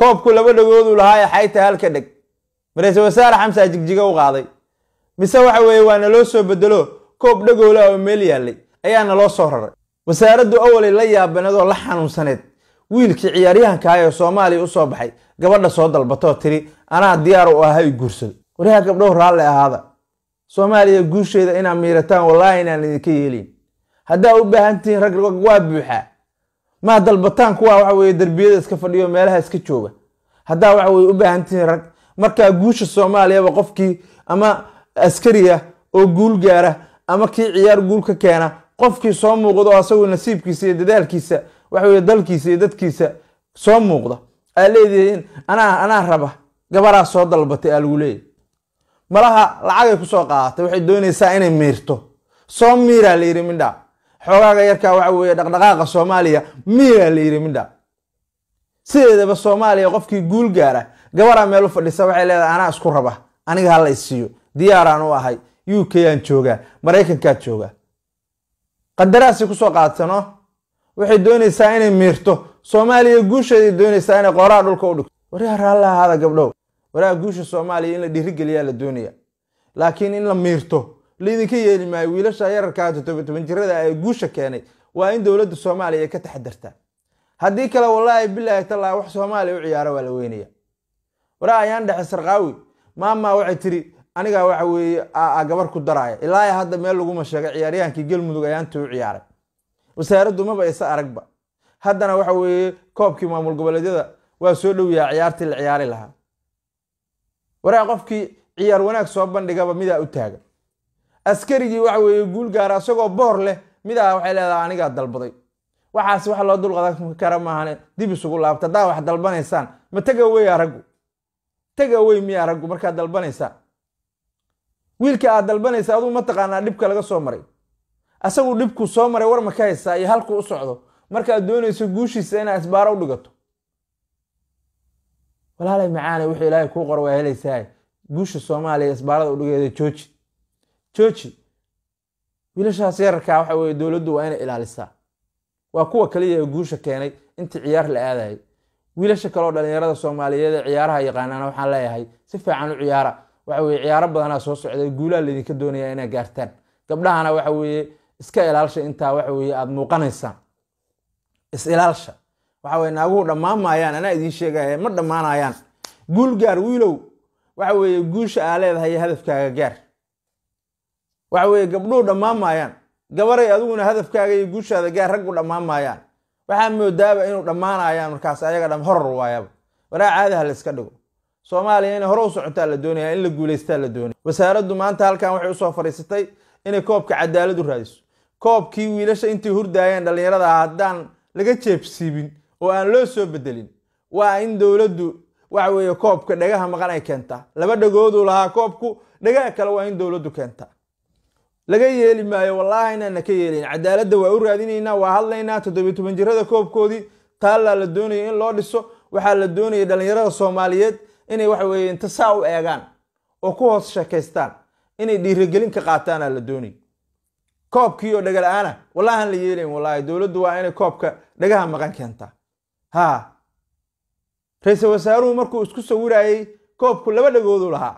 koobku laba dhagoodu lahaa ee xayta halka dheg ra-iisul wasaare xamsa jigjiga u qaaday mise waxa weeye waa naloo soo bedelo koob dhagoola oo meel yaallay ayaa naloo soo raray wasaaraddu awalay la yaabaneed oo la xanuunsaneed wiilkii ciyaaryahanka ah ee soomaaliya usoo baxay gabadha soo dalbatoo tiri anaa diyaar u aha i guursado waryaha gabdhow raalle ahaada soomaaliya guusheeda inaad miirataan wallaahi inaan idinka yeelin haddaa u baahan tihiin rag waa buuxaa maa dalbataan kuwa waxa weye derbiyada iska fadhiyo meelaha iska jooga haddaa waxa weye u baahan tihiin rag markaa guusha soomaaliyaba qofkii ama askariya oo guul gaara ama kii ciyaar guul ka keena qofkii soo muuqda oo asagoo nasiibkiisa iyo dadaalkiisa waxa weye dalkiisa iyo dadkiisa soo muuqda aa leedihiin anaa anaa raba gabaraa soo dalbatay aa lagu leeyahy malaha lacagay kusoo qaadatay waxay doonaysaa inay miirto soo miiraa la yidhi mindha xoogaaga yarkaa waxa weeye dhaqdhaqaaqa soomaaliya miiraa la yidhi mindha sideedaba soomaaliya qofkii guul gaara gabaraa meel u fadhisa waxay leedahay anaa isku raba aniga hala isiiyo diyaaraan u ahay u k aan joogaa maraykankaad joogaa qadaraasay kusoo qaadsanoo waxay doonaysaa inay miirto soomaaliya guusheeday doonaysaa inay qooraha dhulka u dhigto waryaa raalli ahaada gabdhow waryaa guusha soomaaliya in la dhiirigeliyaa la doonaya laakiin in la miirto laydinka yeeli maayo wiilasha yararkaa todoba toban jirada ee guusha keenay waa in dowladda soomaaliya ay ka taxadartaa haddii kale wallaahi bilaahi tallaa wax soomaaliya u ciyaaro waa la weynaya waraa ayaan dhexe sarqaawi maama waxay tiri anigaa waxa weeye gabar ku daraaya ilaa hadda meel laguma sheegay ciyaaryahaankii galmudug ayaantii u ciyaaray wasaaraddu maba isa aragba haddana waxa weeye koobkii maamul goboleedyada waa soo dhow yaha ciyaartii la ciyaari lahaa waraa qofkii ciyaar wanaag soo bandhigaba midaa u taagan askarigii waxa weeye guul gaara isagoo boor leh midaa waxay leedahay anigaa dalbaday waxaas wax loo dulqadan kara maahane dib isugu laabta haddaa wax dalbanaysaan ma tega wey araggu tega wey miya araggu markaad dalbanaysaan wiilka aad dalbanaysa aduu mataqaanaa dhibka laga soo maray asagu dhibku soo maray war ma ka haysaa iyo halku u socdo markaad doonayso guushiisa inaad isbaaro u dhigato walaalay macaane wuxuu ilaahay kuu qor waa helaysaa guusha soomaaliya isbaarada udhigeeda jooji jooji wiilashaas yararkaa waxa weye dowladdu waa inay ilaalisaa waa kuwa kaliya ee guusha keenay intii ciyaar la aadayay wiilasha kaleoo dhalinyarada soomaaliyeed ee ciyaaraha yaqaanaana waxaan leeyahay si fiican u ciyaara waxa weye ciyaaro badanaa soo socday guulaha laydinka doonaya inaa gaartaan gabdhahana waxa weeye iska ilaalsha intaa waxa weye aada muuqanaysaan is ilaalsha waxa weye naaguhu dhammaan maayaan anaa idiin sheegaya ma dhammaanayaan guul gaar wiilow waxa weeye guusha aa leedahay hadafkaaga gaar waxa weye gabdhuhu dhammaan maayaan gabaray adiguna hadafkaaga iyo guushaada gaar raggu dhammaan maayaan waxaa moodaaba inuu dhammaanayaan markaas ayaga dham horor waayaba waraa caadaha la iska dhigo soomaaliya inay hore u socotaa la doonaya in la guulaystaa la doonaya wasaaraddu maanta halkan waxay usoo fadhiisatay inay koobka cadaalad u raadiso koobkii wiilasha intay hurdaayeen dhallinyarada ah haddaan laga jeebsiibin oo aan loo soo bedelin waa in dowladdu waxa weeye koobka dhagaha maqan ay keentaa laba dhagooduu lahaa koobku dhagaha kale waa in dowladdu keentaa laga yeeli maayo wallaahi inaana ka yeelin cadaaladda waa u raadinaynaa waa hadlaynaa toddobiy toban jirada koobkoodii taallaa la doonaya in loo dhiso waxaa la doonaya dhallinyarada soomaaliyeed inay waxa weye inta saa u eegaan oo ku hoos sheekaystaan inay dhiirigelin ka qaataana la doonay koobkii oo dhaga la-aana wallahan la yeelayn wallaahi dowladdu waa inay koobka dhagaha maqan keentaa ha ra-iisul wasaaruhu markuu isku sawirayey koobku laba dhagoodu lahaa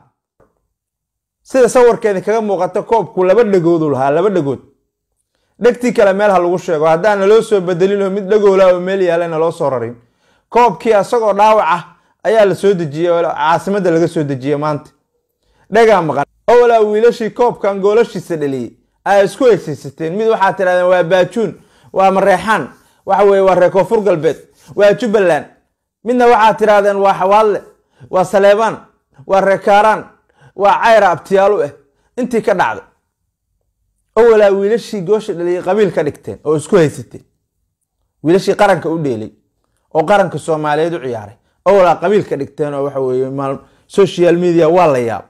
sida sawirkeeda kaga muuqata koobku laba dhagoodu lahaa laba dhagood dhegtii kale meel ha lagu sheego haddaan naloo soo bedelinoo mid dhagoola oo meel yaala naloo soo rarin koobkii asagoo dhaawac ah ayaa la soo dejiyey caasimadda laga soo dejiyey maanta dhagaa maqan owalaa wiilashii koobkan goolashiisa dhaliyey aa isku hegsaysateen mid waxaa tidhahdeen waa baajuun waa mareexaan waxa weye waa reer koonfur galbeed waa jubbaland midna waxaa tidhahdeen waa xawaalle waa saleebaan waa reer kaaraan waa cayra abtiyaalu ah intii ka dhacday owalaa wiilashii goosha dhaliyey qabiil ka dhigteen oo isku haysateen wiilashii qaranka u dheelay oo qaranka soomaaliyeed u ciyaaray owlaa qabiil ka dhigteen oo waxa weye social media waa la yaab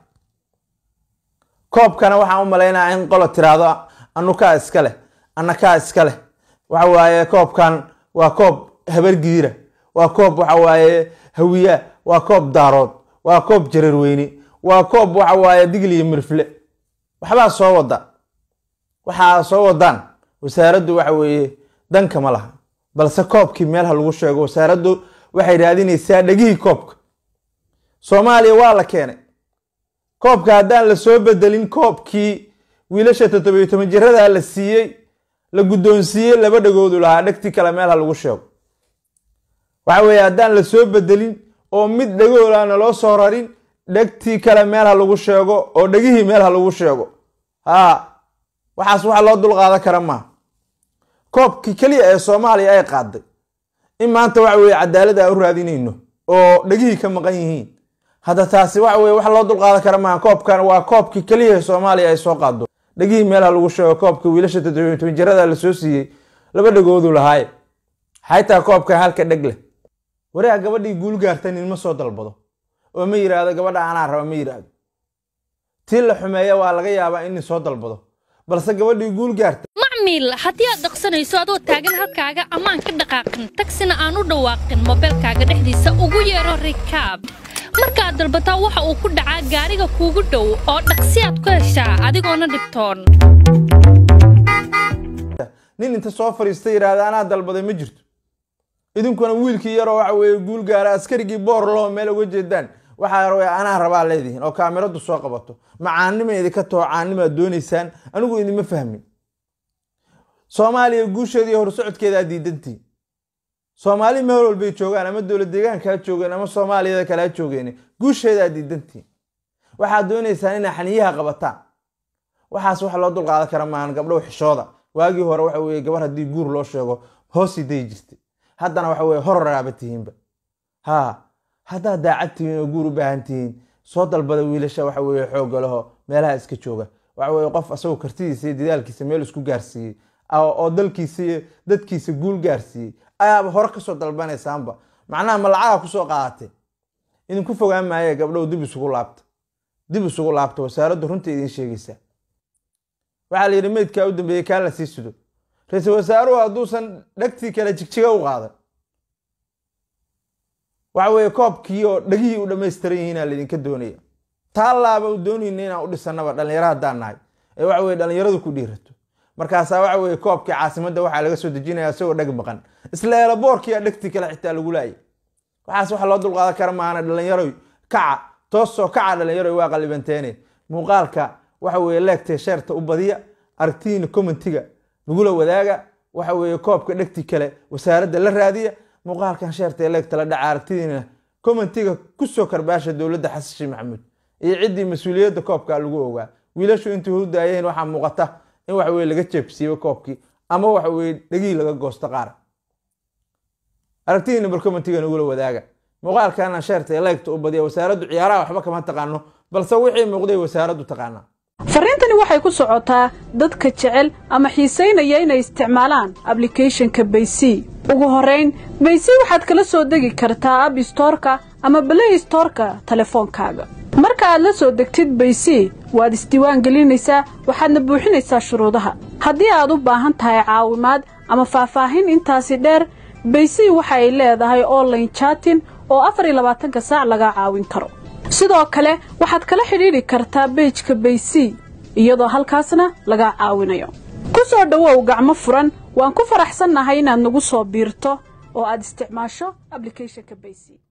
koobkana waxaan u malaynaya in qolo tiraahdo anukaa iska leh anakaa iska leh waxa waaye koobkan waa koob habargiira waa koob waxa waaye hawiya waa koob daarood waa koob jararweyne waa koob waxa waaye digliyo mirfle waxbaa soo wada waxaa soo wadaan wasaaraddu waxa weeye danka ma laha balse koobkii meel ha lagu sheego wasaaraddu waxay raadinaysaa dhegihii koobka soomaaliya waa la keenay koobka haddaan la soo bedelin koobkii wiilasha toddobiyo toban jiradaa la siiyey la guddoonsiiyey laba dhagoodu lahaa dhegtii kale meel ha lagu sheego waxa weeye haddaan la soo bedelin oo mid dhagoolaana loo soo rarin dhegtii kale meel ha lagu sheego oo dhegihii meel ha lagu sheego haa waxaas waxa loo dulqaadan kara maaha koobkii keliya ee soomaaliya ay qaaday in maanta waxa weye cadaalad aan u raadinayno oo dhegihii ka maqan yihiin hadda taasi waxa weye wax loo dulqaadan kara maaha koobkan waa koobkii keliya ee soomaaliya ay soo qaado dhegihii meel ha lagu sheego koobka wiilasha toddobiyo toban jirada la soo siiyey laba dhagoodu lahaaye xaytaa koobkan halka dheg leh wareega gabadhii guul gaarta nin ma soo dalbado oo ma yidhaahdo gabadha anaa raba ma yidhaahdo tii la xumeeya waa laga yaabaa in nin soo dalbado balse gabadhii guul gaarta macmiil haddii aad dhaqsanayso adoo taagan halkaaga ammaan ka dhaqaaqin tagsina aan u dhawaaqin moobeelkaaga dhexdiisa ugu yeero rikaab markaad dalbataa waxa uu ku dhacaa gaariga kuugu dhow oo dhaqsi aad ku heshaa adigoona dhibtoon nin inta soo fariista yidhaahda anaa dalbaday ma jirto idinkuna wiilkii yaroo waxa weeye guul gaara askarigii boor loo meel uga jeedaan waxaa way anaa rabaa leedihiin oo kaamiradu soo qabato macaanima idinka taho caanimaad doonaysaan anigu idinma fahmin soomaaliya guusheeda iyo horsocodkeedaa diidantiin soomaali meel walbay joogaan ama dowlad deegaankaa joogeen ama soomaaliyada kalea joogeen guusheedaa diidantiin waxaad doonaysaan inaa xaniyaha qabataan waxaas wax loo dulqaadan kara maahan gabdhow xishooda waagii hore waxa weye gabar haddii guur loo sheego hoosii dayi jirtay haddana waxa weye hororaaba tihiinba ha haddaad daacad tihiin oo guur u baahan tihiin soo dalbada wiilasha waxa weye xoogga leho meelaha iska jooga waxa weye qof asagoo kartidiisa iyo dadaalkiisa meel isku gaarsiiyey oo dalkiisa iyo dadkiisa guul gaarsiiyey ayaaba hore kasoo dalbanaysaanba macnaha malacaga kusoo qaadatay idinku fogaan maaye gabdhow dib isugu laabta dib isugu laabta wasaaraddu runta idiin sheegaysaa waxaa la yidhi meydkaa u dambeeyey kaa la sii sudo ra-iisul wasaaruhu hadduusan dhegtii kale jigjiga u qaadan waxa weeye koobkii oo dhegihii u dhammaystiran yihiinaa laydinka doonaya taallaaba u doonayna inaan u dhisanaba dhallinyaro haddaan nahay ee waxa weye dhallinyaradu ku dhiirato markaasaa waxa weye koobkii caasimadda waxaa laga soo dejinaya isagoo dheg maqan isla eelaboorkiia dhegtii kale xitaa lagu laayay waxaas waxa loo dulqaadan kara maana dhallinyaroy kaca toosoo kaca dhallinyaroy waa qalibanteene muuqaalka waxa weye leegtee sheerta u badiya aragtihiina commentiga nagula wadaaga waxa weeye koobka dhegti kale wasaaradda la raadiya muuqaalkan sheerta leegta la dhaca aragtidiina commentiga kusoo karbaasha dowladda xasan sheekh maxamuud iyo ciddii mas-uuliyadda koobka lagu ogaa wiilashu intii hurdaayeen waxaa muuqata in waxa weye laga jeebsiibo koobkii ama waxa weye dhegihii laga goosto qaar aragtidiina bal commentiga nagula wadaaga muuqaalkana sheerta leegta u badiya wasaaraddu ciyaaraha waxba kama taqaano balse wixii muuqday wasaaraddu taqaanaa fariintani waxay ku socotaa dadka jecel ama xiisaynaya inay isticmaalaan ablicathonka baysy ugu horrayn baysy waxaad kala soo degi kartaa ab stoorka ama balay stoorka telefoonkaaga marka aad la soo degtid baysy waad isdiiwaan gelinaysaa waxaadna buuxinaysaa shuruudaha haddii aad u baahan tahay caawimaad ama faahfaahin intaasi dheer baysy waxa ay leedahay online jaatin oo afar iyo labaatanka saac laga caawin karo sidoo kale waxaad kala xidhiidhi kartaa beejka baysy iyadoo halkaasna laga caawinayo ku soo dhowow gacmo furan waan ku faraxsannahay inaad nagu soo biirto oo aad isticmaasho ablicathonka baysy